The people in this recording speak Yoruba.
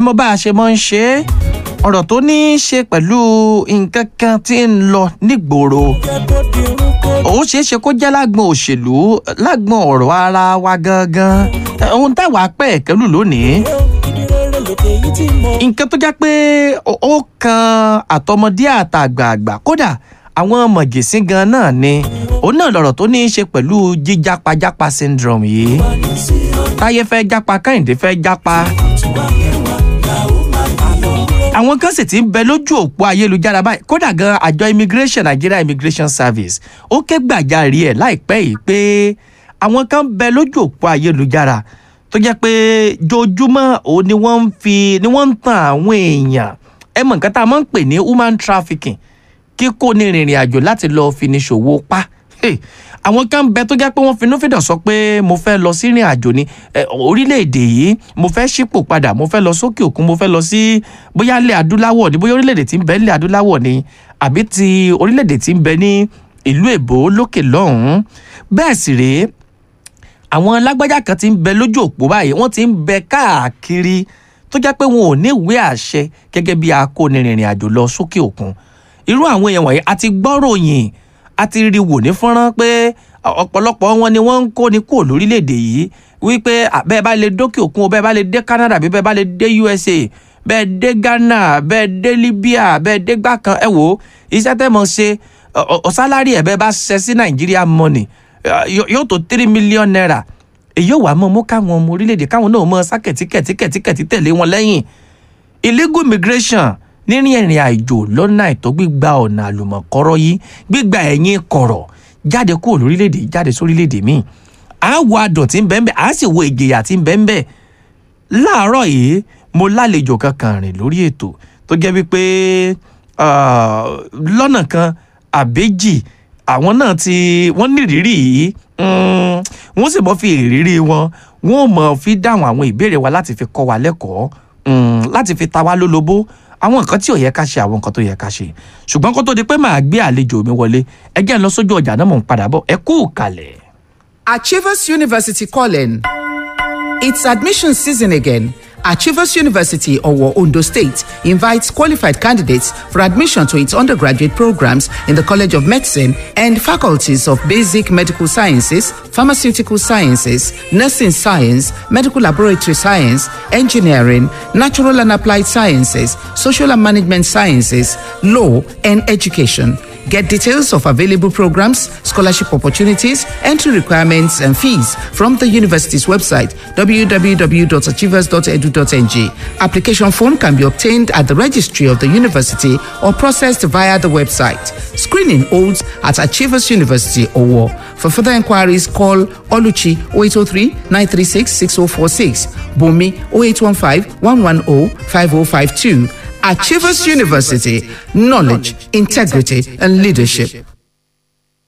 mọ bá a ṣe mọ́ ń ṣe é ọ̀rọ̀ tó ní í ṣe pẹ̀lú nǹkan kan tí ń lọ nígboro ó ṣeé ṣe kó jẹ́ lágbọn òṣèlú lágbọn ọ̀rọ̀ ara wa gangan ohun táwa pẹ̀ kẹ́lù lónìí nǹkan tó jẹ́ pé ó kan àtọmọdé àtàgbààgbà kódà àwọn mọ̀gẹ̀sín gan náà ni òun náà lọ̀rọ̀ tó ní í ṣe pẹ̀lú jíjápajàpa syndrome yìí táyé fẹ́ jápa kẹ́hìndé fẹ́ jápa àwọn kan sì ti ń bẹ lójú òpó ayélujára báyìí kódà gan àjọ immigration nigeria immigration service ó ké gbàjarì ẹ̀ láìpẹ́ yìí pé àwọn kan ń bẹ lójú òpó ayélujára tó jẹ́ pé jojúmọ́ òun ni wọ́n ń fi ni wọ́n ń tan àwọn èèyàn ẹ mọ̀ nǹkan tá a máa ń pè ní human trafficking kíkó ní ìrìnrìn àjò láti lọ́ọ́ fi ní ṣòwò pa àwọn kan ń bẹ tó jẹ́ pé wọ́n finúfíndọ̀ sọ pé mo fẹ́ lọ sí ìrìn àjò ní orílẹ̀-èdè yìí mo fẹ́ ṣípò padà mo fẹ́ lọ sókè òkun mo fẹ́ lọ sí bóyá ilẹ̀ adúláwọ̀ ni bóyá orílẹ̀-èdè tí ń bẹ ilẹ̀ adúláwọ̀ ni àbí ti orílẹ̀-èdè tí ń bẹ ní ìlú èbó lókè lọ́hùn-ún bẹ́ẹ̀ sì rèé àwọn lágbájá kan ti ń bẹ lójú òpó báyìí wọ́n ti ń bẹ káàkiri tó jẹ́ pé wọn ò ní ìwé àṣẹ gẹ́gẹ́ bí akónirìnrìn àjò lọ sókè òkun irú àwọn èèyàn wọ̀nyí àti gbọ́ròyìn a ti rí wò ní fọ́nrán pé ọ̀pọ̀lọpọ̀ wọn ni wọ́n ń kó ni kúrò lórílẹ̀‐èdè yìí wípé bẹ́ẹ̀ bá lè dókè òkun o bẹ́ẹ̀ bá lè dé Canada bí bẹ́ẹ̀ bá lè dé USA bẹ́ẹ̀ dé Ghana bẹ́ẹ̀ dé Libya bẹ́ẹ̀ dé gbà kan ẹ wò ó iṣẹ́ tẹ́ mọ̀ ṣe ọ̀sálárì ẹ̀ bẹ́ẹ̀ bá ṣẹ sí Nàìjíríà money yóò tó three million naira èyí ò wá mọ́ mú káwọn ọmọ orílẹ̀‐èdè káwọn náà mọ́ sá kẹ̀tíkẹ̀tíkẹ̀tíkẹ̀tí tẹ̀lé wọn lẹ́yìn illegal immigration nírìn ìrìn àjò lọ́nà àìtọ́ gbígba ọ̀nà àlùmọ̀kọ́rọ́ yìí gbígba ẹ̀yìn kọ̀rọ̀ jáde kúrò lórílẹ̀‐èdè jáde sórílẹ̀‐èdè míì à á wo adùn tí ń bẹ́ẹ̀ bẹ́ẹ̀ à á sì wo ìjìyà tí ń bẹ́ẹ̀ bẹ́ẹ̀ láàárọ̀ yìí mo lálejò kankan rìn lórí ètò tó jẹ́ wípé lọ́nà kan àbẹ́jì àwọn náà ti wọ́n ní ìrírí yìí wọ́n sì mọ́ fi ìrírí wọn wọ́n mọ̀ fi dáhùn àwọn ìbéèrè wa láti fi kọ́ wa lẹ́kọ̀ọ́ láti fi ta wá lólobó àwọn nǹkan tí ò yẹ ká ṣe àwọn nǹkan tó yẹ ká ṣe ṣùgbọ́n kó tó di pé màá gbé àlejò mi wọlé ẹ jẹ́ ń lọ sójú ọjà náà mò ń padà bọ̀ ẹ kú kalẹ̀. Achievers University calling. It's admission season again. Achievers University, Owo, Ondo State, invites qualified candidates for admission to its undergraduate programs in the College of Medicine and faculties of Basic Medical Sciences, Pharmaceutical Sciences, Nursing Science, Medical Laboratory Science, Engineering, Natural and Applied Sciences, Social and Management Sciences, Law, and Education. Get details of available programs, scholarship opportunities, entry requirements, and fees from the university's website www.achievers.edu.ng. Application form can be obtained at the registry of the university or processed via the website. Screening holds at Achievers University Owo. For further inquiries, call Oluchi 0803 936 6046, Bumi 0815 110 5052. Achievers University, knowledge, integrity, and leadership.